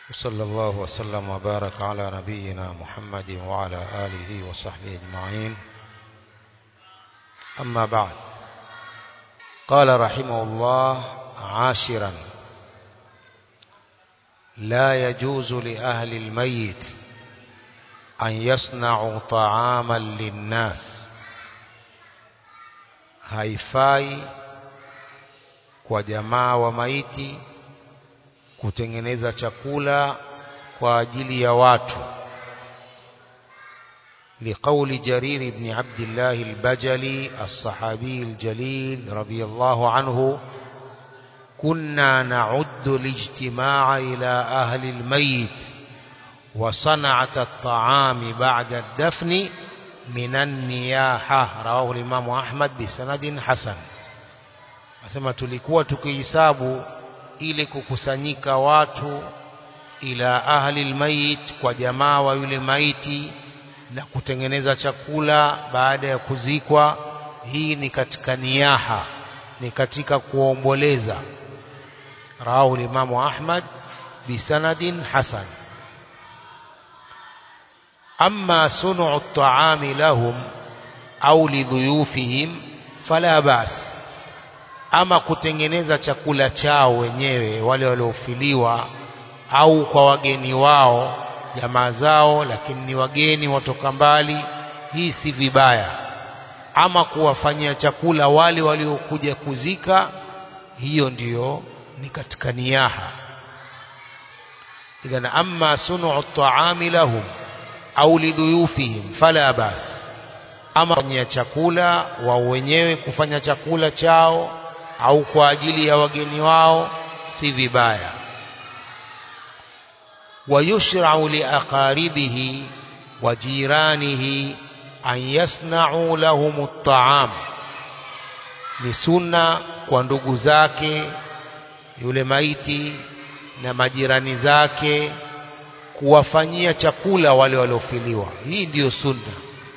وصلى الله وسلم وبارك على نبينا محمد وعلى آله وصحبه أجمعين أما بعد قال رحمه الله عاشرا لا يجوز لأهل الميت أن يصنعوا طعاما للناس haifai kwa jamaa wa maiti kutengeneza chakula kwa ajili ya watu لقول جرير بن عبد الله البجلي الصحابي الجليل رضي الله عنه كنا نعد الاجتماع إلى أهل الميت وصنعة الطعام بعد الدفن من النياحة رواه الإمام أحمد بسند حسن asema tulikuwa tukihisabu ili kukusanyika watu ila ahli almayit kwa jamaa wa yule maiti na kutengeneza chakula baada ya kuzikwa hii ni katika niyaha ni katika kuomboleza rawahu limamu ahmad bisanadin hasan amma sunu at-ta'ami lahum au lidhuyufihim fala bas ama kutengeneza chakula chao wenyewe wale waliofiliwa au kwa wageni wao jamaa zao lakini ni wageni watoka mbali hii si vibaya ama kuwafanyia chakula wale waliokuja kuzika hiyo ndiyo ni katika niyaha idhan amma sunu at-ta'ami lahum au lidhuyufihim fala bas ama kufanyia chakula wao wenyewe kufanya chakula chao au kwa ajili ya wageni wao si vibaya ويشرع لأقاربه وجيرانه أن يصنعوا لهم الطعام ni sunna kwa ndugu zake yule maiti na majirani zake kuwafanyia chakula wale waliofiliwa hii ndiyo sunna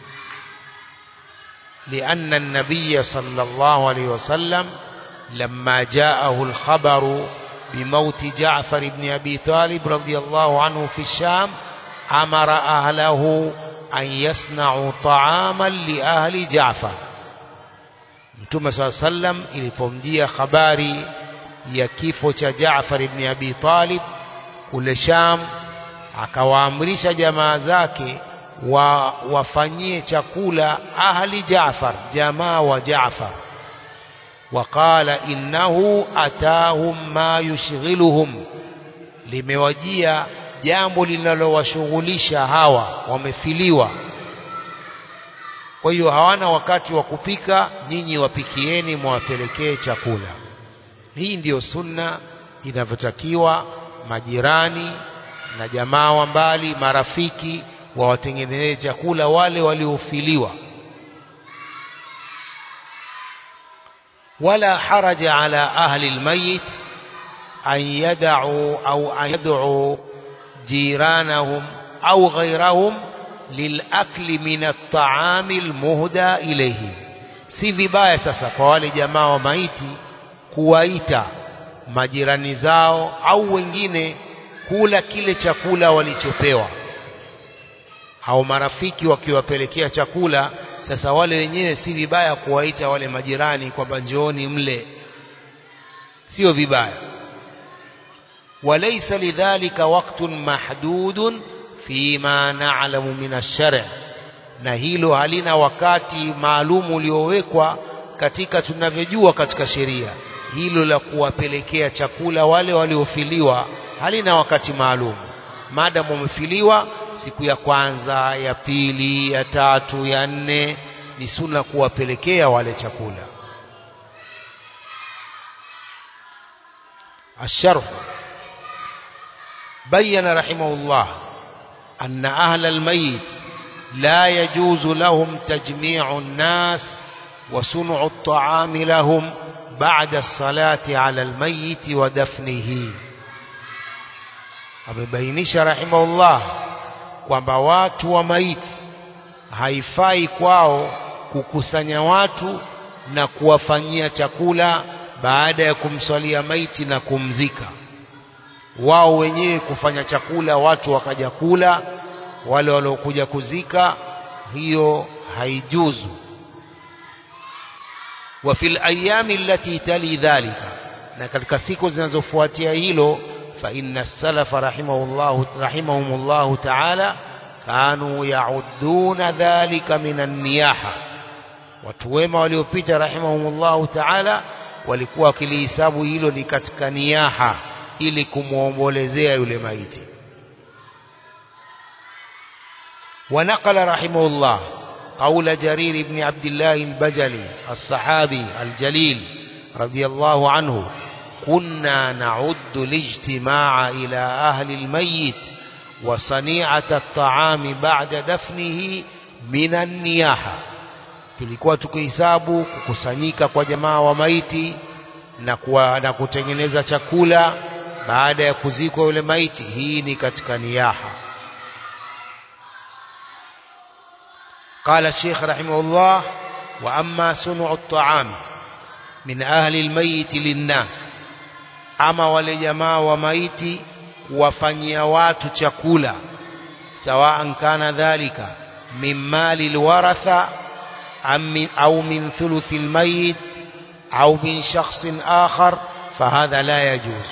لأن النبي صلى الله عليه وسلم لما جاءه الخبر بموت جعفر بن أبي طالب رضي الله عنه في الشام أمر أهله أن يصنعوا طعاما لأهل جعفر Mtume saa sallam ilipomjia habari ya kifo cha Jaafar ibn Abi Talib kule Sham, akawaamrisha jamaa zake wa wafanyie chakula ahli Jaafar, jamaa wa Jaafar. وقال إنه أتاهم ما يشغلهم limewajia jambo linalowashughulisha hawa wamefiliwa kwa hiyo hawana wakati wa kupika nyinyi wapikieni mwawapelekee chakula hii ndiyo sunna inavyotakiwa majirani na jamaa wa mbali marafiki wawatengenezee chakula wale waliofiliwa ولا حرج على أهل الميت أن يدعوا أو أن يدعوا جيرانهم أو غيرهم للأكل من الطعام المهدى إليهم si vibaya sasa kwa wale jamaa wa maiti kuwaita majirani zao au wengine kula kile chakula walichopewa au marafiki wakiwapelekea chakula sasa wale wenyewe si vibaya kuwaita wale majirani kwamba njooni mle sio vibaya walaysa lidhalika waqtun mahdudun fima na'lamu min ash-shar' na hilo halina wakati maalum uliowekwa katika tunavyojua katika sheria hilo la kuwapelekea chakula wale waliofiliwa halina wakati maalum maadamu wamefiliwa siku ya kwanza ya pili ya tatu ya nne ni sunna kuwapelekea wale chakula الشرح بين رحمه الله أن أهل الميت لا يجوز لهم تجميع الناس وصنع الطعام لهم بعد الصلاة على الميت ودفنه amebainisha rahimahullah kwamba watu wa maiti haifai kwao kukusanya watu na kuwafanyia chakula baada ya kumswalia maiti na kumzika wao wenyewe kufanya chakula watu wakaja kula wale waliokuja kuzika hiyo haijuzu wa fil ayami allati tali dhalika na katika siku zinazofuatia hilo fa inna salafa rahimahullah rahimahumullah ta'ala kanu ya'udduna dhalika minan niyaha watu wema waliopita rahimahumullah ta'ala walikuwa wakilihisabu hilo ni katika niyaha ili kumwombolezea yule maiti ونقل رحمه الله قول جرير بن عبد الله البجلي الصحابي الجليل رضي الله عنه كنا نعد الاجتماع إلى أهل الميت وصنيعة الطعام بعد دفنه من النياحة tulikuwa tukihesabu kukusanyika kwa jamaa wa maiti na, kuwa, na kutengeneza chakula baada ya kuzikwa yule maiti hii ni katika niyaha قال الشيخ رحمه الله وأما صنع الطعام من أهل الميت للناس أما ولجماعة وميت وفنيا watu chakula سواء كان ذلك من مال الورثة أو من ثلث الميت أو من شخص آخر فهذا لا يجوز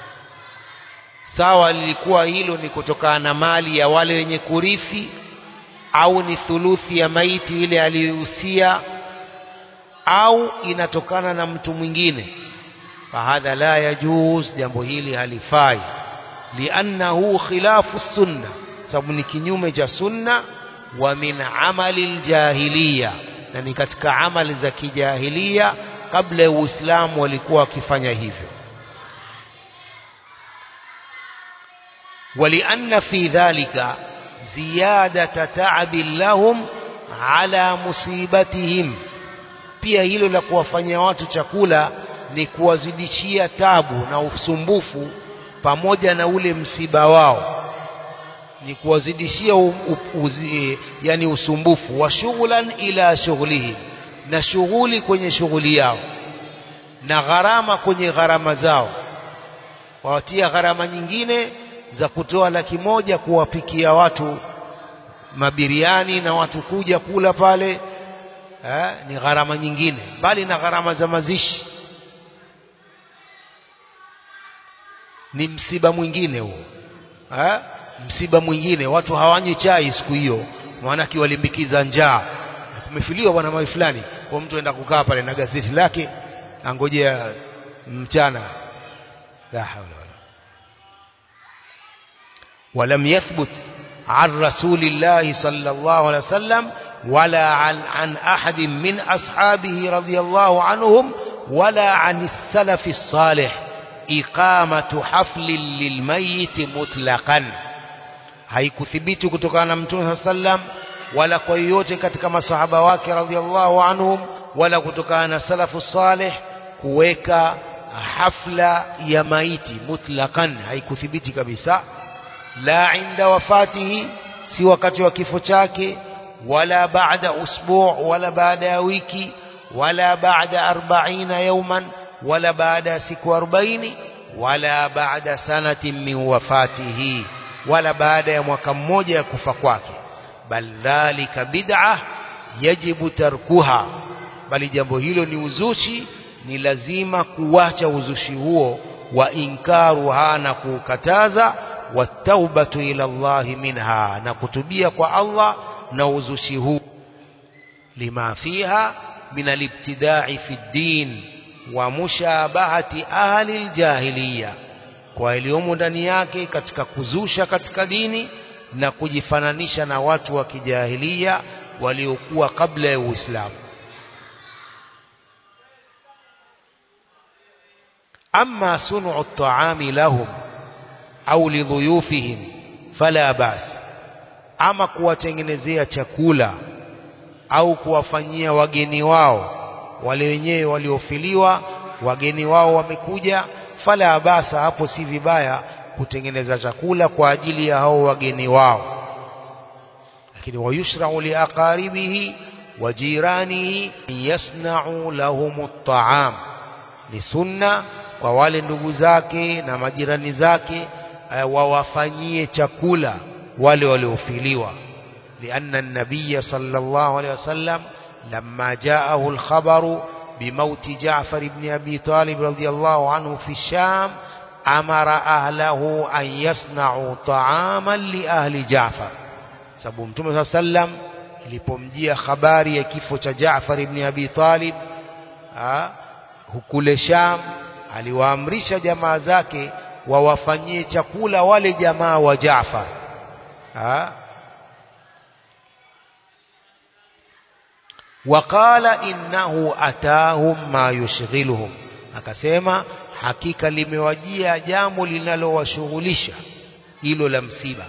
sawa lilikuwa hilo ni kutokana na mali ya wale wenye kurithi au ni thuluthi ya maiti ile aliyohusia au inatokana na mtu mwingine fahadha la yajuz jambo hili halifai liannahu khilafu sunna sababu ni kinyume cha sunna wa min amali ljahiliya na ni katika amali za kijahilia kabla ya uislamu walikuwa wakifanya hivyo ولأن في ذلك زيادة تعب لهم على مصيبتهم pia hilo la kuwafanyia watu chakula ni kuwazidishia tabu na usumbufu pamoja na ule msiba wao ni kuwazidishia u, u, uzi, yani usumbufu wa shughlan ila shughlihim na shughuli kwenye shughuli yao na gharama kwenye gharama zao wawatia gharama nyingine za kutoa laki moja kuwapikia watu mabiriani na watu kuja kula pale eh, ni gharama nyingine bali na gharama za mazishi ni msiba mwingine huo eh, msiba mwingine watu hawanywi chai siku hiyo maanake walimbikiza njaa kumefiliwa bwana mali fulani kwa mtu aenda kukaa pale na gazeti lake angojea mchana la hawla ولم يثبت عن رسول الله صلى الله عليه وسلم ولا عن, عن أحد من أصحابه رضي الله عنهم ولا عن السلف الصالح إقامة حفل للميت مطلقا haikuthibiti kutokana na mtume saa sallam wala kwa yoyote katika masahaba wake radhiallahu anhum wala kutokana na salafu salih kuweka hafla ya maiti mutlaqan haikuthibiti kabisa la inda wafatihi si wakati wa kifo chake wala baada usbu' wala baada ya wiki wala baada arbaina yawman wala baada ya siku 40 wala baada sanatin min wafatihi wala baada ya mwaka mmoja ya kufa kwake bal dhalika bid'ah yajibu tarkuha bali jambo hilo ni uzushi ni lazima kuwacha uzushi huo wa inkaruha na kuukataza wataubatu ila Allah minha na kutubia kwa Allah na uzushi huu lima fiha min alibtidai fi ddin wa mushabahati ahli aljahiliya kwa iliyomo ndani yake katika kuzusha katika dini na kujifananisha na watu wa kijahilia waliokuwa kabla ya Uislamu amma sunu at-ta'ami lahum au lidhuyufihim fala bas ama kuwatengenezea chakula au kuwafanyia wageni wao wale wenyewe waliofiliwa wageni wao wamekuja fala basa hapo si vibaya kutengeneza chakula kwa ajili ya hao wageni wao lakini wayushra'u liaqaribihi wa jiranihi yasna'u lahum at-ta'am ni sunna kwa wale ndugu zake na majirani zake uh, wawafanyie chakula wale waliofiliwa لأن النبي صلى الله عليه وسلم لما جاءه الخبر بموت جعفر بن أبي طالب رضي الله عنه في الشام أمر أهله أن يصنعوا طعاما لأهل جعفر sababu mtume saa sallam ilipomjia habari ya kifo cha Jaafar ibn Abi Talib hukule Sham aliwaamrisha jamaa zake wawafanyie chakula wale jamaa wa Jaafar waqala innahu atahum ma yushghiluhum akasema hakika limewajia jambo linalowashughulisha hilo la msiba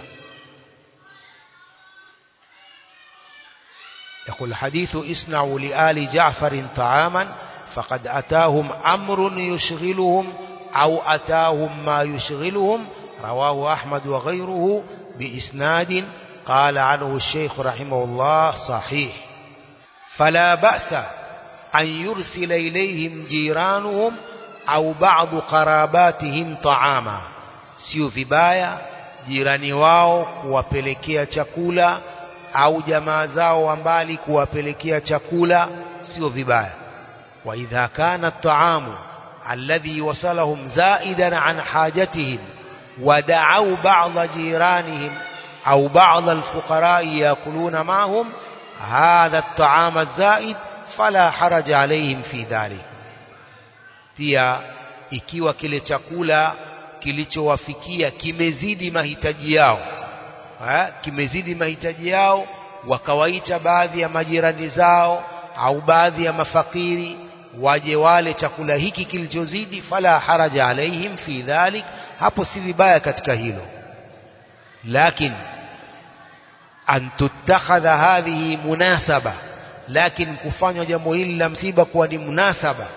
يقول الحديث اصنعوا لآل جعفر طعاما فقد أتاهم أمر يشغلهم أو أتاهم ما يشغلهم رواه أحمد وغيره بإسناد قال عنه الشيخ رحمه الله صحيح فلا بأس أن يرسل إليهم جيرانهم أو بعض قراباتهم طعاما sio vibaya jirani wao kuwapelekea chakula au jamaa zao wa mbali kuwapelekea chakula sio vibaya wa idha kana at-ta'amu alladhi wasalahum zaidan an hajatihim ودعوا بعض جيرانهم أو بعض الفقراء يأكلون معهم هذا الطعام الزائد فلا حرج عليهم في ذلك pia ikiwa kile chakula kilichowafikia kimezidi mahitaji yao ha? kimezidi mahitaji yao wakawaita baadhi ya majirani zao au baadhi ya mafakiri waje wale chakula hiki kilichozidi fala haraja alaihim fi dhalik hapo si vibaya katika hilo lakin an tutakhadha hadhihi munasaba lakin kufanywa jambo hili la msiba kuwa ni munasaba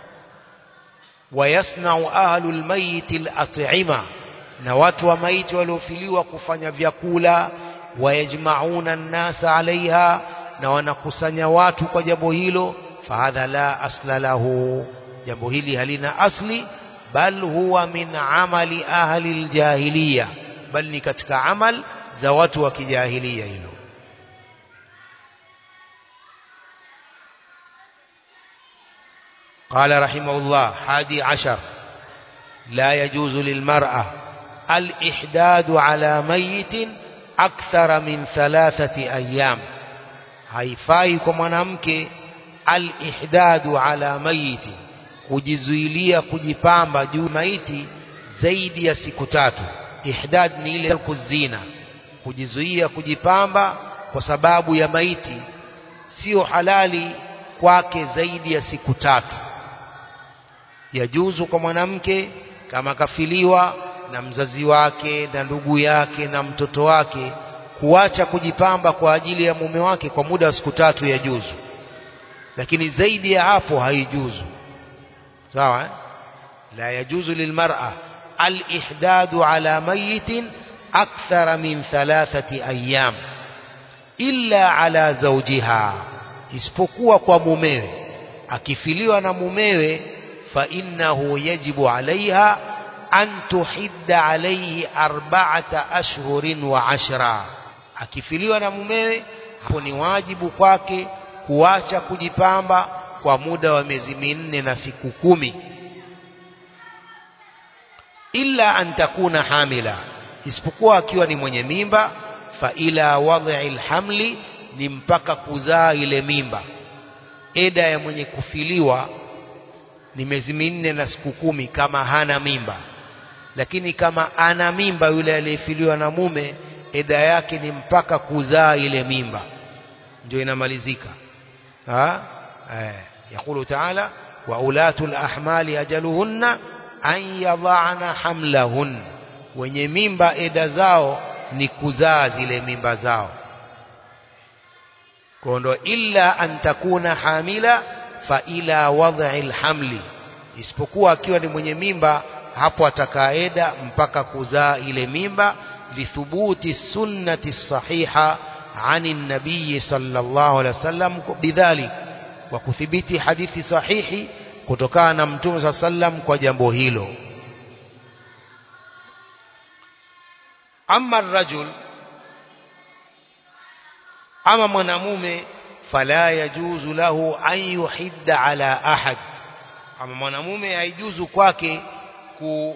wayasnau ahlu lmayiti lat'ima na watu wa maiti waliofiliwa kufanya vyakula wayajmauna nnasa alaiha na wanakusanya watu kwa jambo hilo fahadha la asla lahu jambo hili halina asli bal huwa min amali ahli ljahiliya bal ni katika amal za watu wa kijahilia hilo قال رحمه الله حادي عشر لا يجوز للمرأة الإحداد على ميت أكثر من ثلاثة أيام haifai kwa mwanamke al-ihdadu ala mayiti kujizuilia kujipamba juu maiti zaidi ya siku tatu ihdad ni ile kuzina kujizuia kujipamba kwa sababu ya maiti sio halali kwake zaidi ya siku tatu yajuzu kwa mwanamke kama kafiliwa na mzazi wake na ndugu yake na mtoto wake kuacha kujipamba kwa ajili ya mume wake kwa muda wa siku tatu ya juzu lakini zaidi ya hapo haijuzu sawa eh? la yajuzu lilmar'a alihdadu ala mayitin akthara min thalathati ayyam illa ala zawjiha isipokuwa kwa mumewe akifiliwa na mumewe fa innahu yajibu alaiha an tuhidda alaihi arba'ata ashhurin wa ashra akifiliwa na mumewe hapo ni wajibu kwake kuacha kujipamba kwa muda wa miezi minne na siku kumi illa an takuna hamila isipokuwa akiwa ni mwenye mimba fa ila wadhi alhamli ni mpaka kuzaa ile mimba eda ya mwenye kufiliwa ni miezi minne na siku kumi kama hana mimba lakini kama ana mimba yule aliyefiliwa na mume eda yake ni mpaka kuzaa ile mimba ndio inamalizika ha eh yakulu taala wa ulatul ahmali ajaluhunna an yadhana hamlahun wenye mimba eda zao ni kuzaa zile mimba zao kondo illa an takuna hamila fa ila wadhi alhamli isipokuwa akiwa ni mwenye mimba hapo atakaeda mpaka kuzaa ile mimba lithubuti sunnati sahiha عن النبي صلى الله عليه وسلم بذلك وكثبت حديث صحيح kutokana na mtume saa sallam kwa jambo hilo ama rajul ama mwanamume fala yajuzu lahu an yuhidda ala ahad ama mwanamume haijuzu kwake ku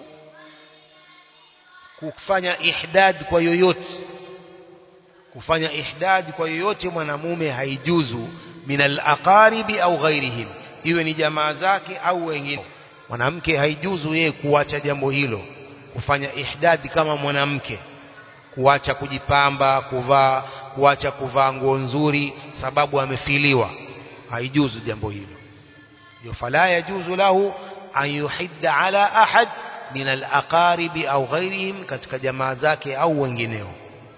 kufanya ihdad kwa yoyote kufanya ihdad kwa yoyote mwanamume haijuzu min al-aqaribi au ghairihim iwe ni jamaa zake au wengine mwanamke haijuzu yeye kuacha jambo hilo kufanya ihdad kama mwanamke kuacha kujipamba kuvaa kuacha kuvaa nguo nzuri sababu amefiliwa haijuzu jambo hilo ndio fala yajuzu lahu an yuhidda ala ahad min al-aqaribi au ghairihim katika jamaa zake au wengineo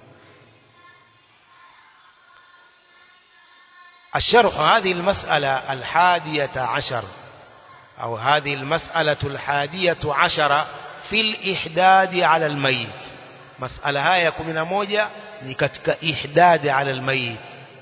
الشرح هذه المسألة الحادية عشر أو هذه المسألة الحادية عشر في الإحداد على الميت مسألة هاي كمنا موجة لكتك إحداد على الميت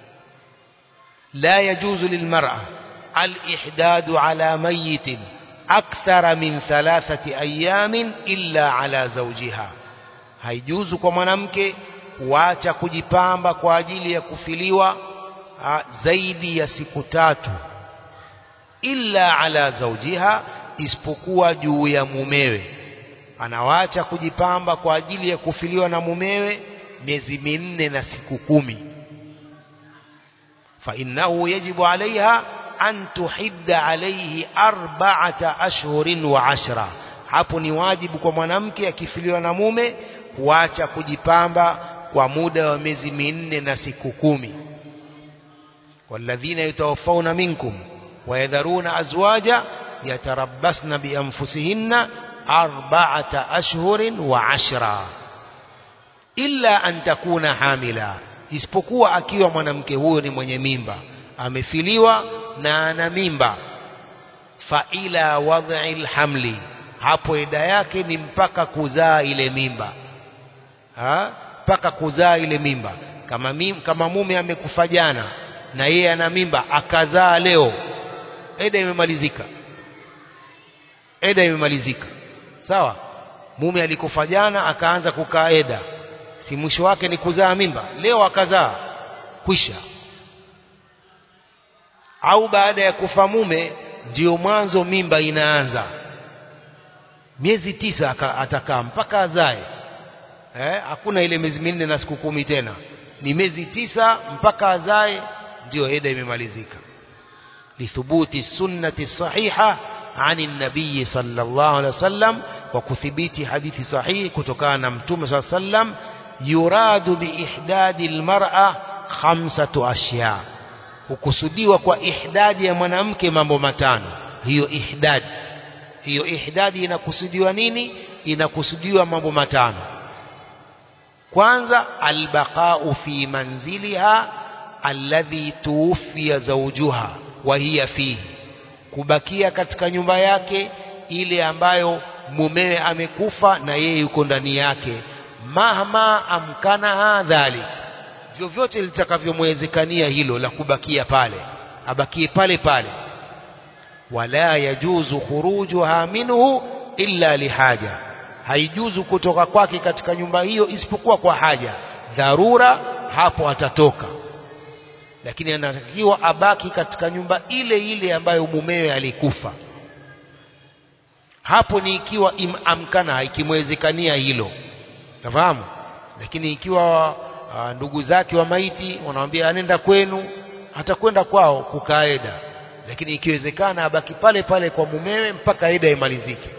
لا يجوز للمرأة الإحداد على ميت أكثر من ثلاثة أيام إلا على زوجها haijuzu kwa mwanamke kuacha kujipamba kwa ajili ya kufiliwa zaidi ya siku tatu illa ala zaujiha isipokuwa juu ya mumewe anawacha kujipamba kwa ajili ya kufiliwa na mumewe miezi minne na siku kumi fa innahu yajibu alaiha an tuhidda alaihi arba'ata ashhurin wa ashra hapo ni wajibu kwa mwanamke akifiliwa na mume kuacha kujipamba kwa muda wa miezi minne na siku kumi والذين يتوفون منكم ويذرون أزواجا يتربصن بأنفسهن أربعة أشهر وعشرا إلا أن تكون حاملا isipokuwa akiwa mwanamke huyo ni mwenye mimba amefiliwa na ana mimba fa ila wadhi lhamli hapo eda yake ni mpaka kuzaa ile mimba ha? mpaka kuzaa ile mimba kama, mim, kama mume amekufa jana na yeye ana mimba akazaa leo eda imemalizika eda imemalizika sawa mume alikufa jana akaanza kukaa eda si mwisho wake ni kuzaa mimba leo akazaa kwisha au baada ya kufa mume ndio mwanzo mimba inaanza miezi tisa atakaa mpaka azae eh, hakuna ile miezi minne na siku kumi tena ni miezi tisa mpaka azae ndio eda imemalizika lithubuti sunnati sahiha ani nabii sallallahu alaihi wasallam kwa kuthibiti hadithi sahihi kutokana na mtume sallallahu alaihi wasallam yuradu biihdadi almar'a khamsatu ashya hukusudiwa kwa ihdadi ya mwanamke mambo matano hiyo ihdadi hiyo ihdadi inakusudiwa nini inakusudiwa mambo matano kwanza albaqa'u fi manziliha alladhi tuwfiya zawjuha wa hiya fihi kubakia katika nyumba yake ile ambayo mumewe amekufa na yeye yuko ndani yake mahma amkanaha dhalik vyovyote litakavyomwezekania hilo la kubakia pale abakie pale pale wala yajuzu khurujuha minhu illa lihaja haijuzu kutoka kwake katika nyumba hiyo isipokuwa kwa haja dharura hapo atatoka lakini anatakiwa abaki katika nyumba ile ile ambayo mumewe alikufa hapo ni ikiwa amkana ikimwezekania hilo nafahamu lakini ikiwa uh, ndugu zake wa maiti wanamwambia anenda kwenu atakwenda kwao kukaeda lakini ikiwezekana abaki pale pale kwa mumewe mpaka eda imalizike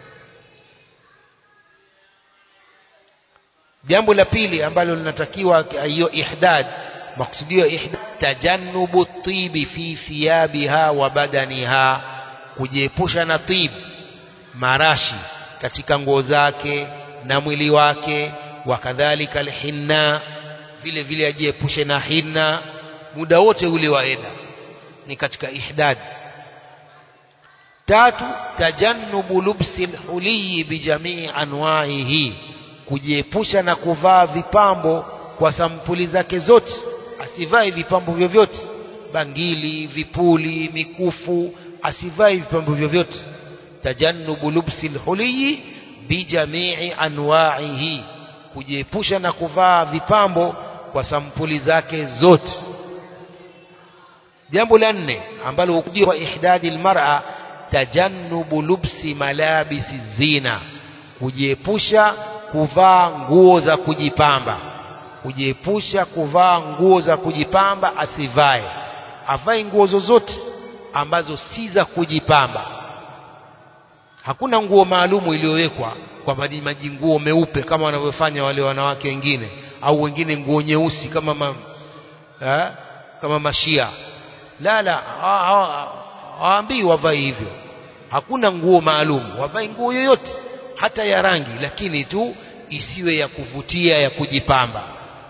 jambo la pili ambalo linatakiwa hiyo ihdad maksudio ihdad tajannubu tibi fi thiyabiha wa badaniha kujiepusha na tib marashi katika nguo zake na mwili wake wakadhalika alhinna vile vile ajiepushe na hinna muda wote ule wa eda ni katika ihdad tatu tajannubu lubsi lhuliyi bijamii anwaihi kujiepusha na kuvaa vipambo kwa sampuli zake zote asivae vipambo vyovyote bangili vipuli mikufu asivae vipambo vyovyote tajannubu lubsi lhuliyi bijamii anwaihi kujiepusha na kuvaa vipambo kwa sampuli zake zote jambo la nne ambalo hukudia kwa ihdadi almar'a tajannubu lubsi malabisi zina kujiepusha kuvaa nguo za kujipamba kujiepusha kuvaa nguo za kujipamba asivae avae nguo zozote ambazo si za kujipamba hakuna nguo maalumu iliyowekwa kwamba ni majinguo meupe kama wanavyofanya wale wanawake wengine au wengine nguo nyeusi kama ma, ha? kama mashia la la hawaambii wavae hivyo hakuna nguo maalum wavae nguo yoyote hata ya rangi lakini tu isiwe ya kuvutia ya kujipamba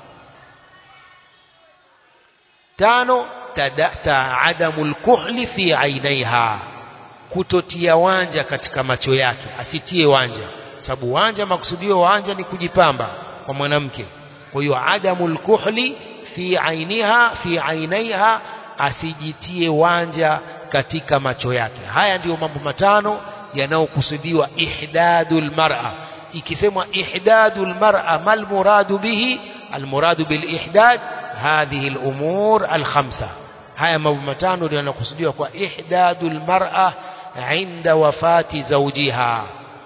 tano ta adamu lkuhli fi ainaiha kutotia wanja katika macho yake asitie wanja sababu wanja makusudio wanja ni kujipamba kwa mwanamke kwa hiyo adamu lkuhli fi ainiha fi ainaiha asijitie wanja katika macho yake haya ndiyo mambo matano yanayokusudiwa ihdadul mar'a ikisemwa ihdadul mar'a mal muradu bihi al muradu bil ihdad hadhihi al umur al khamsa haya mambo matano ndio yanakusudiwa kwa ihdadul mar'a عند وفاة زوجها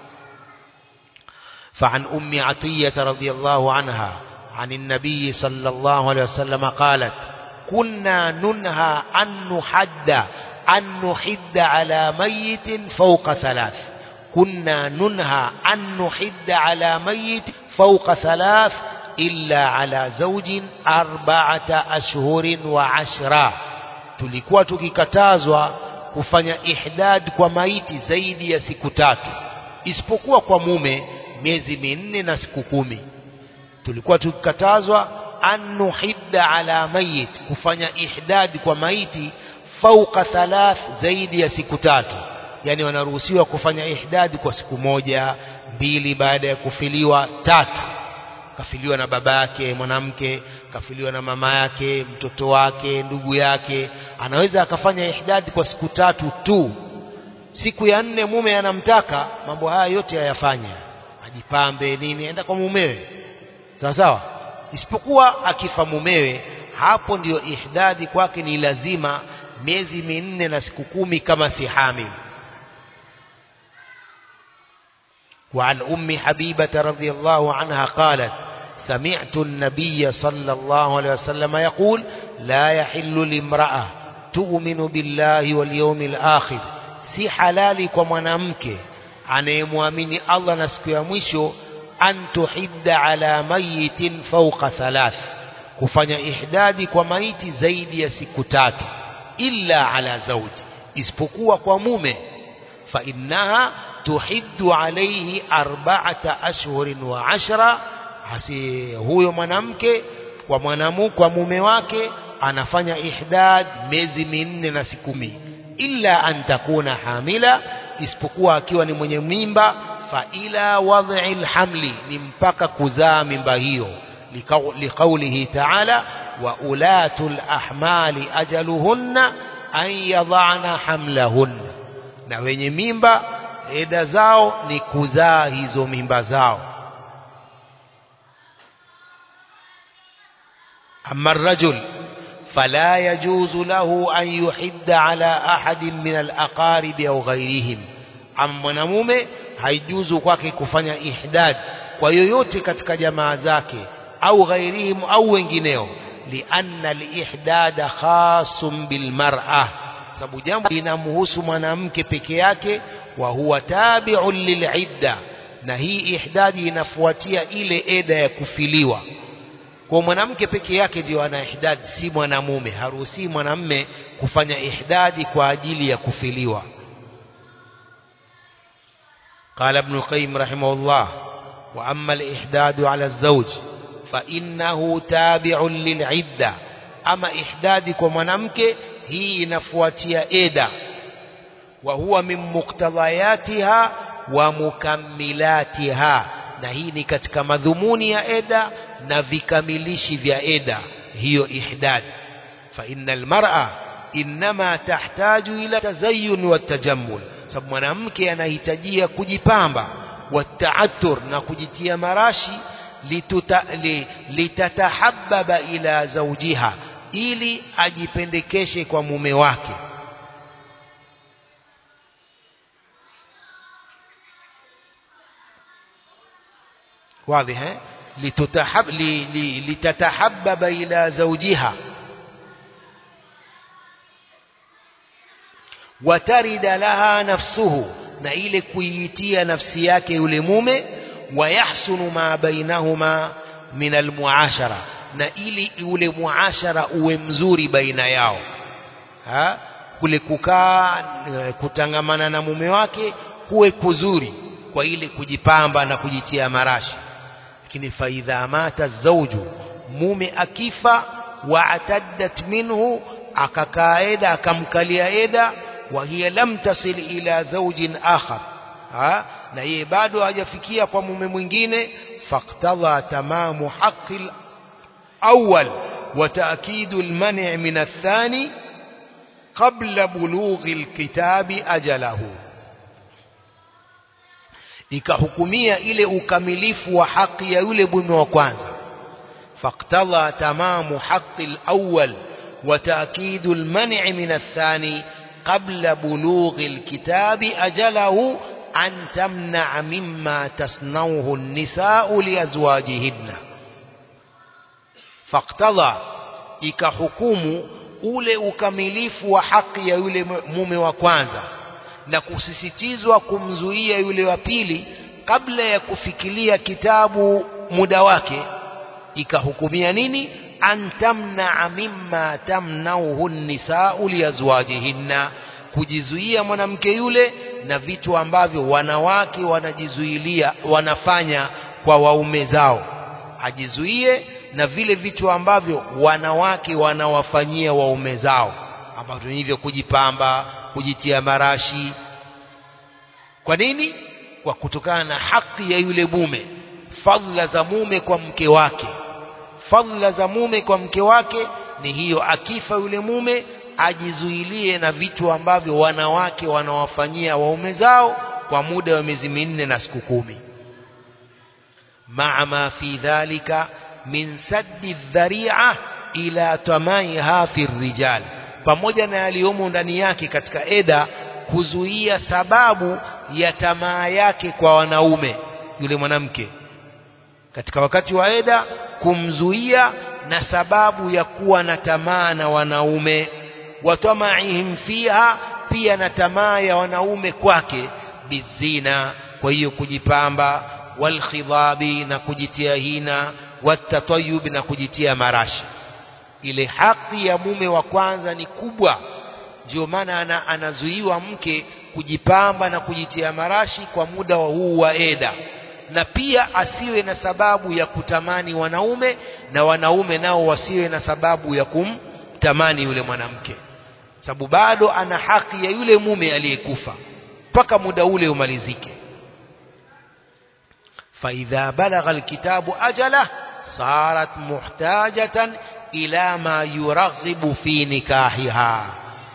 فعن أم عطية رضي الله عنها عن النبي صلى الله عليه وسلم قالت كنا ننهى أن نحد أن نحد على ميت فوق ثلاث كنا ننهى أن نحد على ميت فوق ثلاث إلا على زوج أربعة أشهر وعشرة tulikuwa tukikatazwa kufanya ihdad kwa maiti zaidi ya siku tatu isipokuwa kwa mume miezi minne na siku kumi tulikuwa tukikatazwa an nuhidda ala mayit kufanya ihdad kwa maiti fauka thalath zaidi ya siku tatu yani wanaruhusiwa kufanya ihdad kwa siku moja mbili baada ya kufiliwa tatu kafiliwa na baba yake mwanamke kafiliwa na mama yake mtoto wake ndugu yake anaweza akafanya ihdad kwa siku tatu tu siku ya nne mume anamtaka mambo haya yote ayafanye ajipambe nini enda kwa mumewe sawa sawa isipokuwa akifa mumewe hapo ndiyo ihdadi kwake ni lazima miezi minne na siku kumi kama si hamil وعن أم حبيبة رضي الله عنها قالت سمعت النبي صلى الله عليه وسلم يقول لا يحل لامرأة تؤمن بالله واليوم الآخر si halali kwa mwanamke anayemwamini Allah na siku ya mwisho an tuhidda ala mayitin fawqa thalath kufanya ihdadi kwa maiti zaidi ya siku tatu illa ala zawji isipokuwa kwa mume fa innaha tuhiddu alayhi arba'ata ashhurin wa ashra hasi huyo mwanamke kwa mwanamu kwa mume wake anafanya ihdad miezi minne na siku kumi illa an takuna hamila isipokuwa akiwa ni mwenye mimba fa ila wad'i alhamli ni mpaka kuzaa mimba hiyo liqaulihi ta'ala wa ulatul ahmali ajaluhunna an yadhana hamlahunna na wenye mimba eda zao ni kuzaa hizo mimba zao أما الرجل فلا يجوز له أن يحد على أحد من الأقارب أو غيرهم أما mwanamume haijuzu kwake kufanya ihdad kwa yoyote katika jamaa zake au ghairihim au wengineo lianna alihdada khasum bilmar'a sababu jambo linamhusu mwanamke peke yake wa huwa tabi'un lil'idda na hii ihdadi inafuatia ile eda ya kufiliwa kwa mwanamke peke yake ndio ana ihdad si mwanamume haruhusi mwanamme kufanya ihdadi kwa ajili ya kufiliwa قال ابن القيم رحمه الله وأما الإحداد على الزوج فإنه تابع للعدة أما إحدادك ومنامك هي نفواتيا إيدا وهو من مقتضياتها ومكملاتها na hii ni katika madhumuni ya eda na vikamilishi vya eda hiyo ihdad fa innal mar'a inma tahtaju ila tazayyun wa tajammul sababu mwanamke anahitajia kujipamba wa taatur na kujitia marashi lituta, li, litatahabbaba ila zawjiha ili ajipendekeshe kwa mume wake واضح eh? لتتحب li, li, litatahabbaba ila zawjiha watarida laha nafsuhu na ile kuiitia nafsi yake yule mume wayahsunu ma bainahuma min almuashara na ili ule muashara uwe mzuri baina yao ha? kule kukaa kutangamana na mume wake kuwe kuzuri kwa ile kujipamba na kujitia marashi lakini faidha mata zauju mume akifa waataddat minhu akakaa eda akamkalia eda wa hiya lam tasil ila zaujin akhar ha? na yeye bado hajafikia kwa mume mwingine faqtadha tamamu haqqi الأول وتأكيد المنع من الثاني قبل بلوغ الكتاب أجله ikahukumia ile ukamilifu wa haki ya yule mume wa kwanza faqtadha tamamu haqi alawwal wa ta'kidu almani' min athani qabla bulughi alkitabi ajalahu an tamna'a mimma tasnawhu an-nisaa'u liazwajihinna faqtadha ikahukumu ule ukamilifu wa haki ya yule mume wa kwanza na kusisitizwa kumzuia yule wa pili kabla ya kufikiria kitabu muda wake ikahukumia nini antamnaa mimma tamnauhu nisau liazwajihinna kujizuia mwanamke yule na vitu ambavyo wanawake wanajizuilia wanafanya kwa waume zao ajizuie na vile vitu ambavyo wanawake wanawafanyia waume zao ambavyo ni hivyo kujipamba kujitia marashi kwa nini kwa kutokana na haki ya yule mume fadhila za mume kwa mke wake fadhila za mume kwa mke wake ni hiyo akifa yule mume ajizuilie na vitu ambavyo wanawake wanawafanyia waume zao kwa muda wa miezi minne na siku kumi maa ma fi dhalika min saddi dhari'a ila tamaiha fi rijal pamoja na yaliyomo ndani yake katika eda kuzuia sababu ya tamaa yake kwa wanaume yule mwanamke katika wakati wa eda kumzuia na sababu ya kuwa na tamaa na wanaume watamaihim fiha pia na tamaa ya wanaume kwake bizina kwa hiyo kujipamba walkhidhabi na kujitia hina watatayub na kujitia marashi ile haki ya mume wa kwanza ni kubwa ndio maana ana, anazuiwa mke kujipamba na kujitia marashi kwa muda wa huu wa eda na pia asiwe na sababu ya kutamani wanaume na wanaume nao wasiwe na sababu ya kumtamani yule mwanamke sababu bado ana haki ya yule mume aliyekufa mpaka muda ule umalizike فإذا بلغ الكتاب أجله صارت محتاجة إلى ما يرغب في نكاحها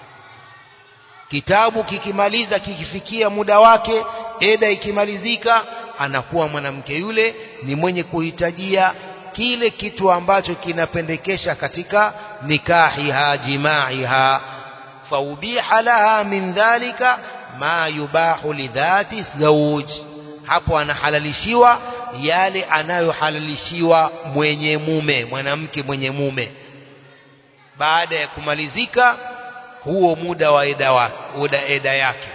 kitabu kikimaliza kikifikia muda wake eda ikimalizika anakuwa mwanamke yule ni mwenye kuhitajia kile kitu ambacho kinapendekesha katika nikahiha jimaiha faubiha laha min dhalika ma yubahu lidhati zawj hapo anahalalishiwa yale anayohalalishiwa mwenye mume mwanamke mwenye mume baada ya kumalizika huo muda wa eda wake muda eda yake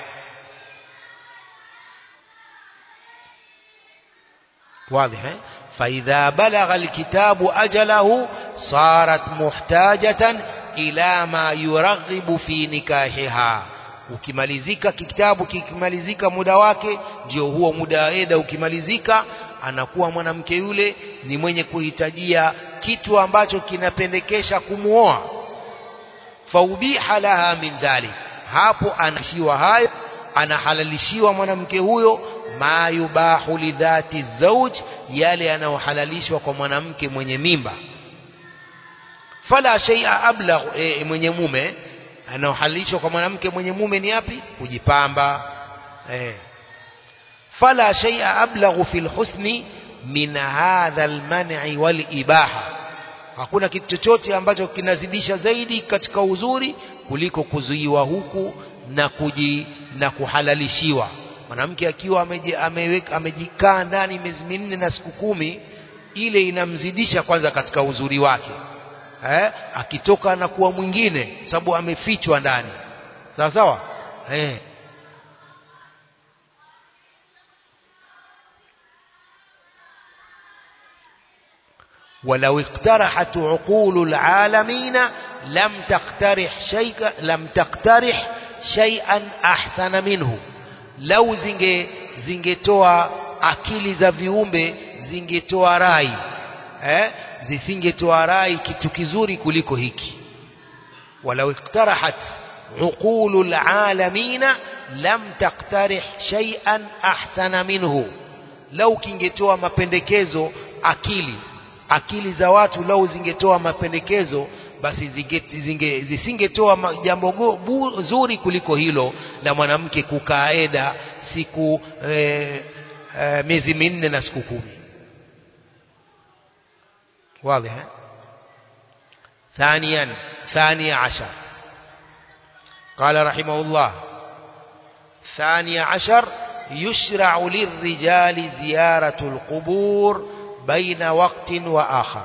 واضح فإذا بلغ الكتاب أجله صارت محتاجة إلى ما يرغب في نكاحها ukimalizika kitabu kikimalizika muda wake ndio huo muda wa eda ukimalizika anakuwa mwanamke yule ni mwenye kuhitajia kitu ambacho kinapendekesha kumuoa faubiha laha min dhalik hapo anashiwa hayo anahalalishiwa mwanamke huyo ma yubahu lidhati zauj yale yanayohalalishwa kwa mwanamke mwenye mimba fala shay'a ablagh e, mwenye mume anaohalalishwa kwa mwanamke mwenye mume ni yapi kujipamba eh fala shay'a ablaghu fil husni min hadha alman'i wal ibaha hakuna kitu chochote ambacho kinazidisha zaidi katika uzuri kuliko kuzuiwa huku na kuji na kuhalalishiwa mwanamke akiwa ameweka amejikaa ndani miezi minne na siku kumi ile inamzidisha kwanza katika uzuri wake eh akitoka na kuwa mwingine sababu amefichwa ndani sawa sawa eh ولو اقترحت عقول العالمين لم تقترح شيئا لم تقترح شيئا احسن منه لو zinge zingetoa akili za viumbe zingetoa rai eh zisingetoa rai kitu kizuri kuliko hiki ولو اقترحت عقول العالمين لم تقترح شيئا احسن منه لو kingetoa mapendekezo akili akili za watu lau zingetoa mapendekezo basi zinge, zisingetoa jambo zuri kuliko hilo la mwanamke kukaa eda siku e, e, miezi minne na siku kumi واضح ثانيا ثاني عشر قال رحمه الله ثاني عشر يشرع للرجال زيارة القبور baina waktin wa akhar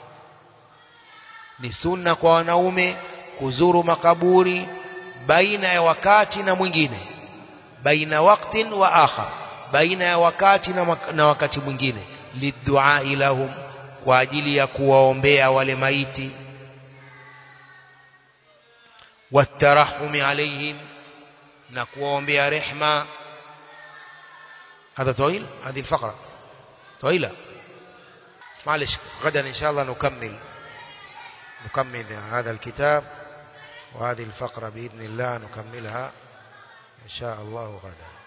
ni sunna kwa wanaume kuzuru makaburi baina ya wakati na mwingine baina waktin wa akhar baina ya wakati na, na wakati mwingine lidua lahum kwa ajili ya kuwaombea wale maiti watarahumi alaihim na kuwaombea rehma هذا طويل هذه الفقرة طويلة معلش غدا إن شاء الله نكمل نكمل هذا الكتاب وهذه الفقرة بإذن الله نكملها إن شاء الله غدا